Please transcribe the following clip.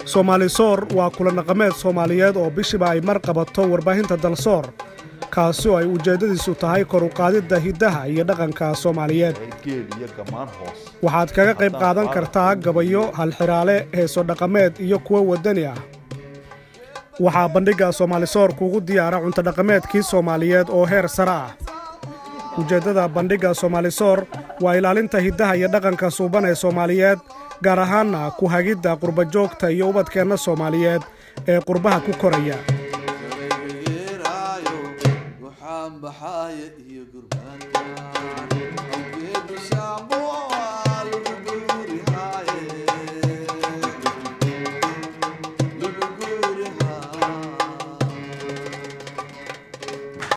soomaalisoor waa kulanaqameed soomaaliyeed oo bishiba ay mar qabato warbaahinta dalsoor kaasi oo ay ujeeddadiisu tahay kor u qaadidda hiddaha iyo dhaqanka soomaaliyeed waxaad kaga qayb qaadan kartaa gabayo halxidhaale heeso dhaqameed iyo kuwo waddani ah waxaa bandhigga soomaalisoor kuugu diyaara cuntodhaqameedkii soomaaliyeed oo heer sare ah ujeeddada bandhigga soomaalisoor waa ilaalinta hiddaha iyo dhaqanka suuban ee soomaaliyeed gaar ahaanna ku hagidda qurbajoogta iyo ubadkeenna soomaaliyeed ee qurbaha ku koraya waxaan baxaaya iyo gurbaanka